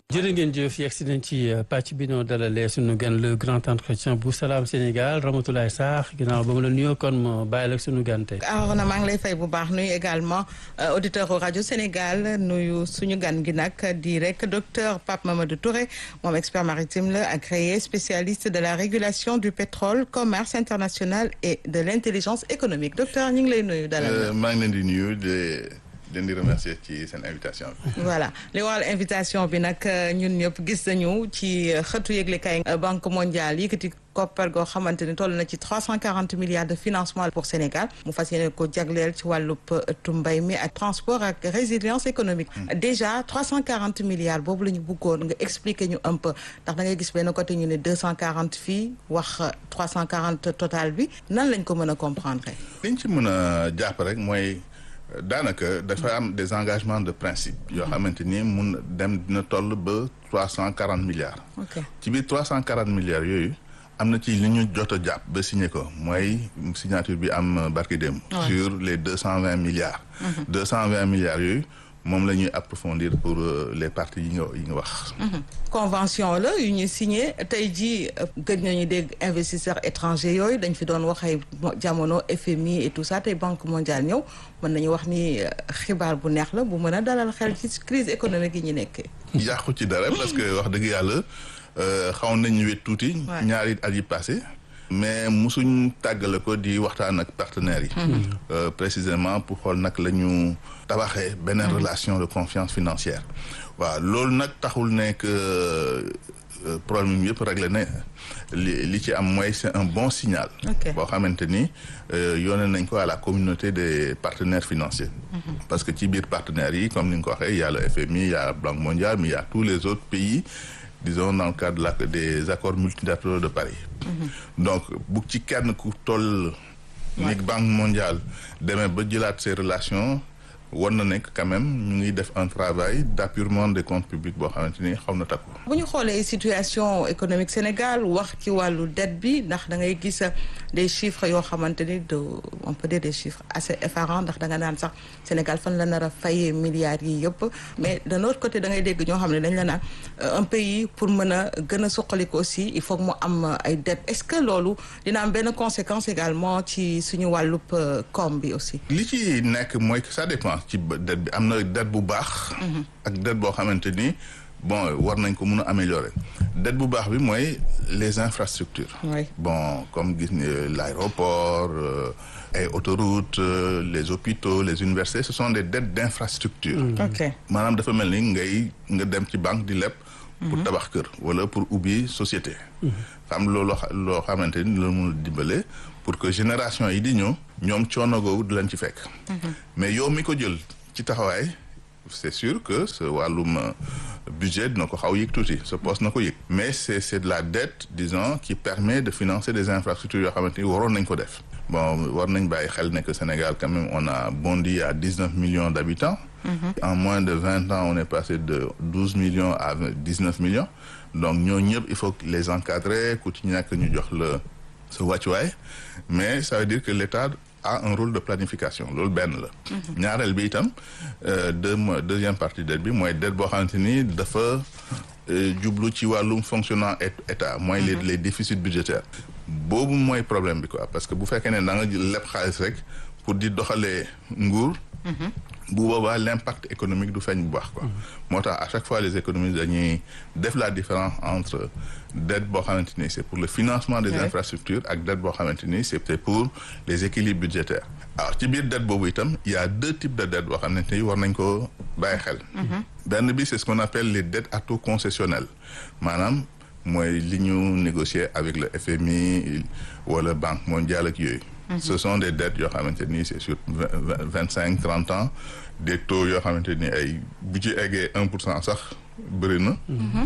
jërë ngeen jëf yegg si nañ ci pàcc bi noo dalalee suñu gan le grand entretien bu Salam Sénégal Ramatoulaye Sarr ginnaaw ba mu la nuyoo kon ma bàyyi la suñu gan tey. alors na maa ngi lay fay bu baax nuyu également auditeur rajo Sénégal nuyu suñu gan gi nag di rek docteur Pape Mamadou Touré moom expert maritime la agréé spécialiste de la régulation du pétrole commerce international et de l'intelligence économique docteur ñu ngi lay nuyu. dalal maa ngi leen di nuyu de. leen di remercier ci seen invitation bi. voilà li waral invitation bi nag ñun ñëpp gis nañu ci xëtu yëglekaay banque mondiale yëkkati koppar goo xamante ni toll na ci trois cent quarante milliards de financement pour Sénégal mu fas yéene ko jagleel ci wàllub ëttu mbay mi ak transport ak résilience économique. déjà trois cent quarante milliards boobu la ñu bëggoon nga expliquer ñu un peu ndax da ngay gis benn côté ñu ne deux cent quarante fii wax trois cent quarante total bi nan lañ ko mën a comprendre. liñ ci mën a jàpp rek mooy. daanaka dafa am des engagements de principe yoo xamante ni mun dem dina toll ba trois cent quarante milliards. ci biir trois cent quarante milliards yooyu am na ci li ñu jot a jàpp ba signé ko mooy signature bi am barki dem sur les deux cent vingt milliards. deux cent vingt milliards yooyu moom la ñuy approfondir pour les parties yi nga yi nga wax. convention la yu ñu signé tey jii gëj nañu dégg investisseurs étrangers yooyu dañ fi doon wax ay jamono FMI et tout ça tey banque mondiale ñëw mën nañu wax ni xibaar bu neex la bu mën a dalal xel ci crise économique yi ñu nekkee. yàqu ci dara parce que wax dëgg yàlla xaw nañu wet tuuti. ñaari at yi passé mais musuñ tàggale ko di waxtaan ak partenaires yi. précisément pour xool nag la ñu tabaxee beneen relation de confiance financière. waaw loolu nag taxul ne que problème yëpp réglé na li li ci am mooy c'est un bon signal. boo xamante ni yónnee nañ ko à la communauté des partenaires financiers. parce que ci biir partenaires yi comme ni nga ko waxee y a le FMI y a la Banque mondiale mais y a tous les autres pays. disons dans le cadre de la des accords multilatéraux de Paris. donc bu ci kenn ku toll. ni banque mondiale demee ba jëlaat ces relations war na nekk quand même ñu ngi def un travail d'apurement des comptes publics boo xamante ni xaw na takku. bu ñu xoolee situation économique Sénégal wax ci wàllu dette bi ndax da ngay gis des chiffres yoo xamante ni de on peut dire des chiffres assez effarants ndax da nga naan sax Sénégal fan la nar a fayee milliards yi yëpp mais de l'autre côté da ngay dégg ñoo xam ne dañ la naan un pays pour mën a gën a suqaliku aussi il faut que mu am ay dettes est-ce que loolu dina am benn conséquence également ci suñu wàllub koom bi aussi. li ci nekk mooy que ça dépend. ci dette bi am na dette bu baax. ak dette boo xamante ni bon war nañ ko mun a améliorer. dette bu baax bi mooy les infrastructures. Oui. bon comme gis ni l'aéroport ay autoroutes les hôpitaux les universités ce sont des dettes d'infrastructure. ok maanaam dafa mel ni ngay nga dem ci banque di leb. pour tabax kër wala pour ubbi société. xam loolu loo xamante ni la mun a dimbale pour que génération yi di ñëw ñoom coono googu di leen ci fekk. mais yow mi ko jël ci taxawaay c'est sûr que ce wàllum budget dina ko xaw yëg tuuti ce poste na ko yëg. mais c'est c'est de la dette disons qui permet de financer des infrastructures yoo xamante ni waroon nañ ko def. bon war nañ bàyyi xel ne que Sénégal quand même on a bondi à dix-neuf millions d'habitants. en moins de vingt ans on est passé de douze millions à dix-neuf millions donc ñoo ñëpp il faut les encadrer ku ci ñàkk ñu jox la sa wàccuwaay mais ça veut dire que l'État a un rôle de planification loolu benn la. ñaareel bi itam deux deuxième partie dette bi mooy dette boo xamante ni dafa jublu ci wàllum fonctionnement état mooy les les déficits budgétaires. boobu mooy problème bi quoi parce que bu fekkee ne da nga leb xaalis rek pour di doxalee nguur. bu boobaa l'impact économique du feeñ bu baax quoi. moo tax à chaque fois les économistes dañuy def la différence entre dette boo xamante ni c'est pour le financement des infrastructures ak dette boo xamante ni c'est pour les équilibres budgétaires. alors ci biir dette boobu itam il y a deux types de dettes boo xamante ni war nañ ko bàyyi xel. benn bi c'est ce qu'on appelle les dettes à taux concessionnel maanaam mooy li ñu négocier avec le FMI wala Banque mondiale ak yooyu. ce sont des dettes yoo xamante ni c'est sur vingt cinq trente ans des taux yoo xamante ni ay bu ci eggee un pour cent sax bëri na.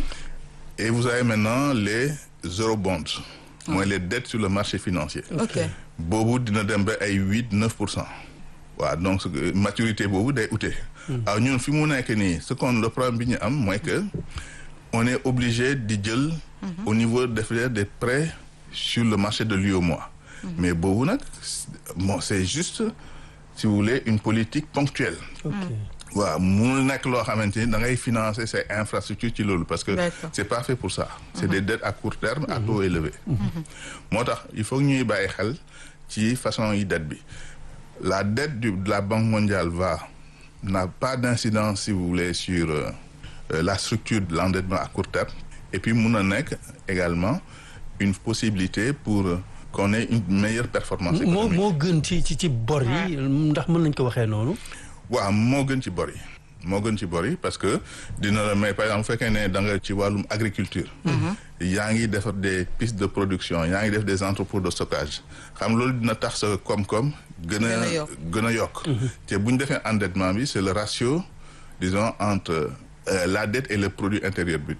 et vous avez maintenant les eurobonds. mooy les dettes sur le marché financier. ok boobu dina dem ba ay huit neuf pour cent. waaw donc maturité boobu day ute. waaw ñun fi mu nekk nii ce qu'on le problème bi ñu am mooy que on est obligé di jël. au niveau de faire des prêts sur le marché de l'UEMOA. mais boobu nag bon c'est juste si vous voulez une politique ponctuelle. waaw munul nekk loo xamante ni da ngay financer ces infrastructures ci loolu parce que D'accord. c'est pas fait pour ça c'est des dettes à court terme à taux élevé moo tax il faut que ñuy bàyyi xel ci façon yi dette bi la dette du, de la Banque mondiale va n'a pas d'incidence si vous voulez sur euh, euh, la structure de l'endettement à court terme et puis mun na nekk également une possibilité pour euh, qu'on ait une meilleure performance moo économique moo gën ci ci ci bor yi ndax mën nañ ko waxee noonu waaw moo gën ci bor yi moo gën ci bor yi parce que dina la may par exemple bu fekkee ne da nga ci wàllum agriculture yaa ngi defar des pistes de production yaa ngi def des entrepôts de stockage xam loolu dina tax sa koom-koom gën a Gën a yokk. gën a yokk te bu ñu defee endettement bi c'est le ratio disons entre euh, la dette et le produit intérieur brut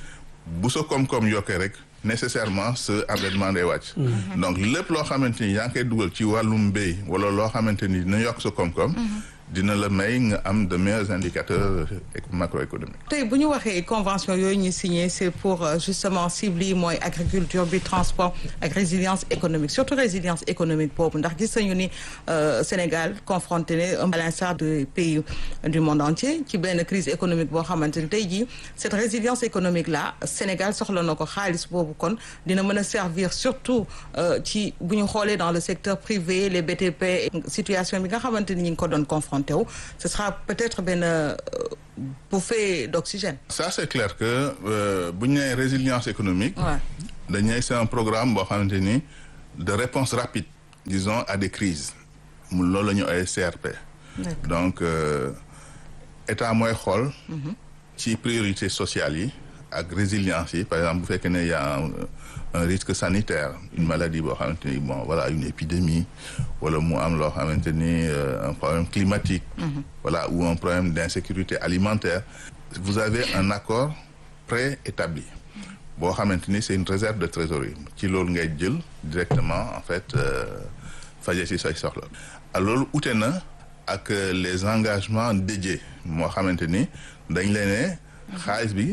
bu sa koom-koom yokkee rek nécessairement sa endettement day wàcc donc lépp loo xamante ni yaa ngi koy dugal ci wàllum mbéy wala loo xamante ni dina yokk sa koom-koom dina la may nga am de meilleurs indicateurs éco- macroéconomiques tey bu ñu waxee convention yooyu ñu signé c'est pour euh, justement cible yi mooy agriculture bi transport ak résilience économique surtout résilience économique boobu ndax gis nañu ni euh, Sénégal confronté ne à l'instar des pays du monde entier ci benn crise économique boo xamante ni tey jii cette résilience économique là Sénégal soxla na ko xaalis boobu kon dina mën a servir surtout euh, ci bu ñu xoolee dans le secteur privé les BTP situation bi nga xamante ni ñu ngi ko doon confronté wu ce sera peut-être benn euh, bouffée d'oxygène. ça c'est clair que euh, bu ñu nee résilience économique Ouais. dañuy c'est un programme boo xamante ni de réponse rapide disons à des crises mu loolu la ñu ay CRP D'accord. donc euh, état mooy xool ci priorité sociale yi ak résilience yi par exemple bu fekkee ne y a un, un risque sanitaire une maladie boo xamante ni bon voilà une épidémie wala mu am loo xamante ni euh, un problème climatique voilà ou un problème d'insécurité alimentaire vous avez un accord préétabli boo xamante ni c'est une réserve de trésorerie ci loolu ngay jël directement en fait euh, faje ci say soxla alors loolu ute na ak euh, les engagements dédiés moo xamante ni dañ leen ne xaalis bi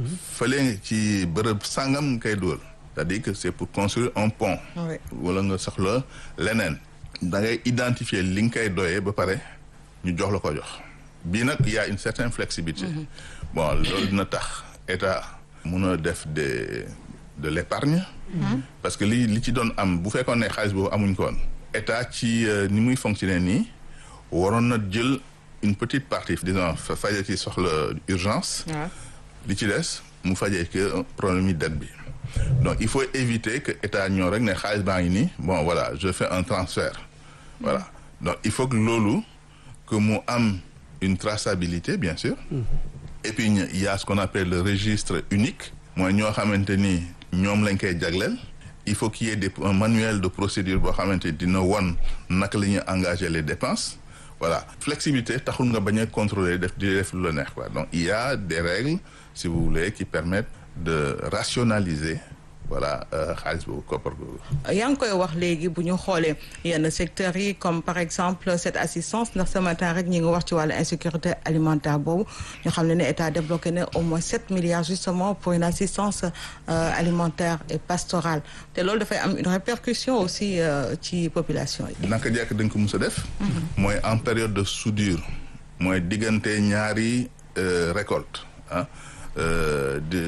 fële ci bërëb sàngam kay dugal c'est-à-dire que c'est pour construire un pont Oui. wala nga soxla leneen da ngay identifier li nga koy doyee ba pare ñu jox la ko jox bii nag y a une certaine flexibilité bon loolu dina tax état mun a def des de l'épargne parce que li li ci doon am bu fekkoon ne xaalis boobu amuñ ko woon état ci euh, ni muy fonctionner nii waroon na jël une petite partie disons fa faje ci soxla urgence Ouais. li ci des mu fajee que problème yi dette bi donc il faut éviter que état ñoo rek ne xaalis baa ngi nii bon voilà je fais un transfert voilà donc il faut que loolu que mu am une traçabilité bien sûr et puis ñu- il y a ce qu'on appelle le registre unique mooy ñoo xamante ni ñoom lañ koy jagleel il faut qu'il y ait des, un manuel de procédure boo xamante dina won naka la ñuy engager les dépenses voilà flexibilité taxul nga bañ a contrôler def di def lu la neex quoi donc il y a des règles si vous voulez qui permettent de rationaliser voilà euh, xaalis boobu koppar boobu yaa ngi koy wax léegi bu ñu xoolee yenn secteurs yi comme par exemple cette assistance ndax ce matin rek ñi ngi wax ci wàllu insécurité alimentaire boobu ñu xam ne ne état débloqué na au moins sept milliards justement pour une assistance euh, alimentaire et pastorale te loolu dafay am une répercussion aussi euh, ci population yi. naka jekk dañ ko mus a def mooy en période de soudure mooy diggante ñaari euh, récolte ah euh, de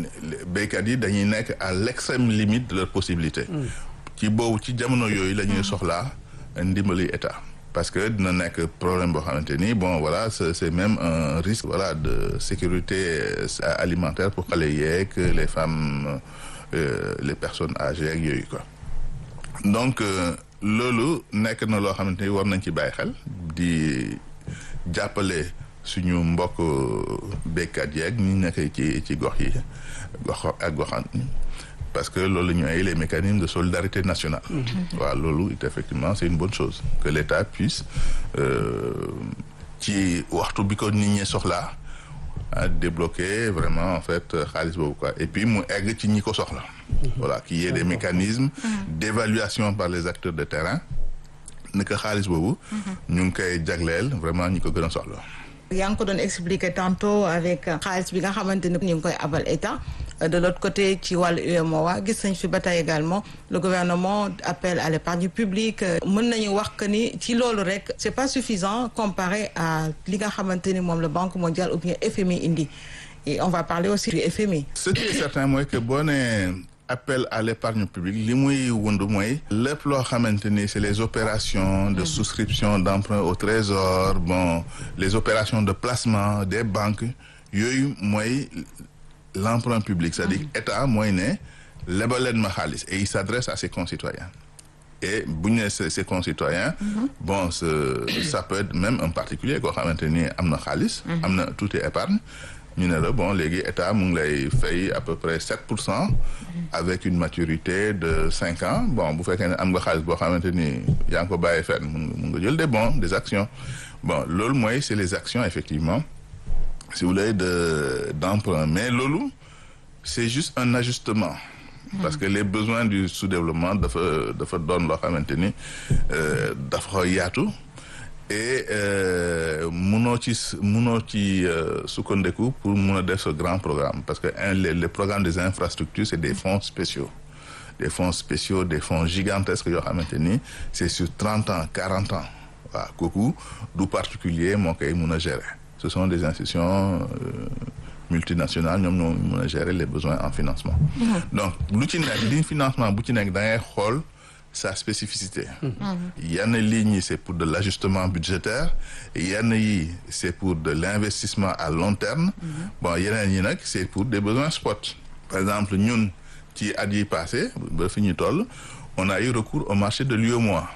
béykat yi dañuy nekk à l'extrême limite de leur possibilité ci boobu ci jamono yooyu la ñuy soxlaa ndimbali état parce que dina nekk problème boo xamante ni bon voilà c'est c'est même un risque voilà de sécurité euh, alimentaire pour xale yeeg les femmes euh, les personnes âgées ak yooyu quoi donc euh, loolu nekk na loo xamante ni war nañ ci bàyyi xel di jàppale suñu mbokk béykat yeeg ñi nekk ci ci gox yi gox ak goxaan parce que loolu la ñu ay les mécanismes de solidarité nationale waaw loolu it effectivement c'est une bonne chose que l'État puisse ci waxtu bi ko nit ñi soxlaa à débloquer vraiment en fait xaalis boobu quoi et puis mu egg ci ñi ko soxla voilà qu'il y ait des mécanismes d'évaluation par les acteurs de terrain ne que xaalis boobu ñu ngi koy jagleel vraiment ñi ko gën a soxla yaa ngi ko doon expliquer tantôt avec xaalis bi nga xamante ni ñu ngi koy abal état de l'autre côté ci wàllu UEMOA gis nañ fi ba tey également le gouvernement appelle à l'épargne publique mën nañu wax que ni ci loolu rek c'est pas suffisant comparé à li nga xamante ni moom la Banque mondiale ou bien FMI indi et on va parler aussi du FMI. ce qui est certain mooy que boo nee appel à l'épargne publique li muy wund mooy lépp loo xamante ni c'est les opérations de souscription d'emprunt au trésor bon les opérations de placement des banques yooyu mooy l'emprunt public c'est-à-dire état mooy ne lebaleen ma xaalis et il s'adresse à ses concitoyens et bu ñu nee ses concitoyens bon ça peut être même un particulier koo xamante ni am na xaalis am na tuuti épargne ñu ne la bon léegi état mu ngi lay fay à peu près sept pour cent avec une maturité de cinq ans bon bu fekkee ne am nga xaalis boo xamante ni yaa ngi ko bàyyi fenn mun mun nga jël des bons des actions bon loolu mooy c'est les actions effectivement si vous voulez de d'emprunt mais loolu c'est juste un ajustement parce que les besoins du sous-développement dafa dafa doon loo xamante ni dafa yaatu et munoo ci munoo ci sukkandiku pour mun a def ce grand programme parce que les les programmes des infrastructures c'est des fonds spéciaux des fonds spéciaux des fonds gigantesques yoo xamante ni c'est sur trente ans quarante ans waaw kooku du particulier moo koy mun a gérer ce sont des institutions multinationales ñoom ñoo mun a gérer les besoins en financement donc lu ci nekk li financement bu ci nekk da ngay xool sa spécificité yenn lignes yi c'est pour de l'ajustement budgétaire yenn yi c'est pour de l'investissement à long terme bon yeneen yi nag c'est pour des besoins spot par exemple ñun ci at yi passé ba fi ñu toll on a eu recours au marché de l'UEMOA